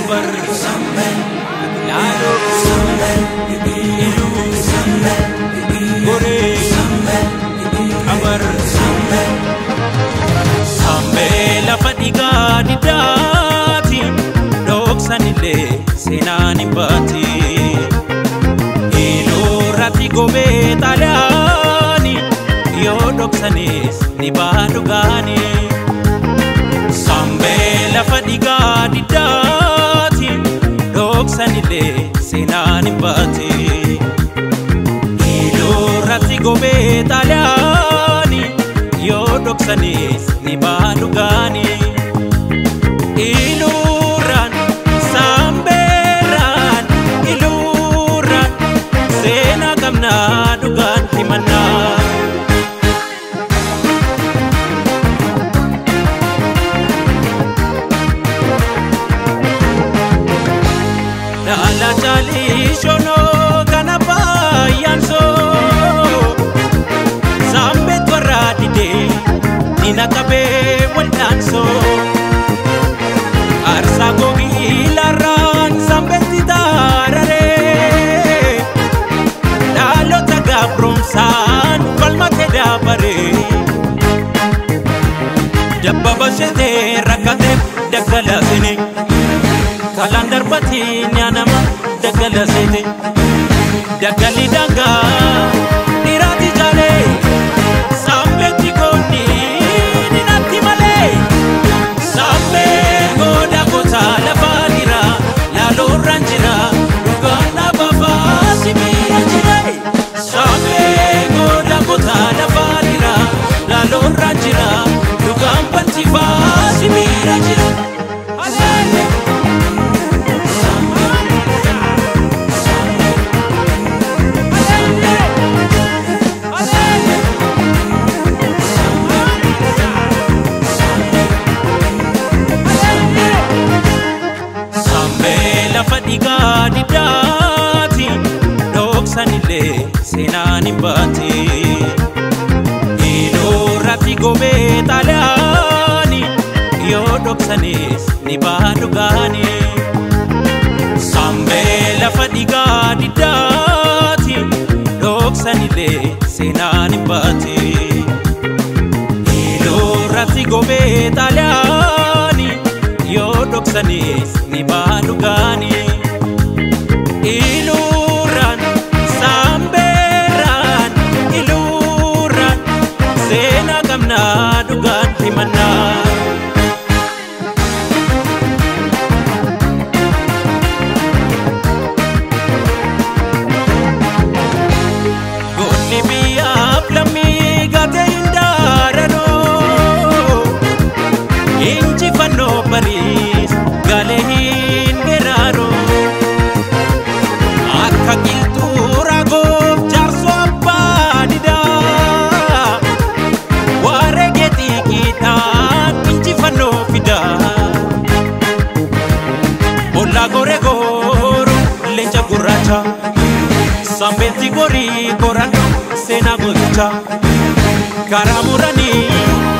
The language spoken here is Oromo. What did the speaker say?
abar laaloo iluu goree abar sambee lafa dhigaa diddaati dhoksanillee seenaan hin baati ilurratti gobee xaaliyaani yoo dhoksanis ni baa dhugaani sambee lafa dhigaa diddaati dhoksanillee seenaan hin baati ilurratti gobee xaaliyaani yoo dhoksanis ni baa dhugaani ilurraan sambeerraan ilurraan seenaa qabnaa dhugaan himannaa Dhala jalii shonoo kana baay'aansoo Saambet warra didee nina qabee waldaansoo Aarsaa gogii larraan saambetti taararee Dhaalota gaabroomsaan falmatee daabaree Dabba bashetee rakkatee daggalaasine Kalaan darbatiin nyaanama daggalaasite Daggalli dangaa dhiiraati jaalee Saambetti goonni ninatti malee Saambee gooda gotaa lafaa jira laaloorraan jira dhugaan dhaabafaa sibiira jira Saambee gooda gotaa lafaa jira laaloorraan jira dhugaan balchifaa sibiira jira. Sambee lafa dhigaa diddaati dhoksanillee seenaan hin baati ilurratti gobee xaaliyaani yoo dhoksanis ni baa dhugaani Sambee lafa dhigaa diddaati dhoksanillee seenaan hin baati ilurratti gobee xaaliyaani yoo dhoksanis ni baa dhugaani ilurraan saambeerraan ilurraan seenaa qabnaa dhugaan himannaa Goonni biyyaaf lammii gatee hin daaranoo Injifannoo bariis galee hin geraaroo Akka qilxuu raagoof jaarsoo abbaa didaa Waaree geetii qiixaan injifannoo fidaa Bollaa goree gooroo leenca gurraacha Sambeetti gorii qorannoo seenaa gooticha Karaa muranii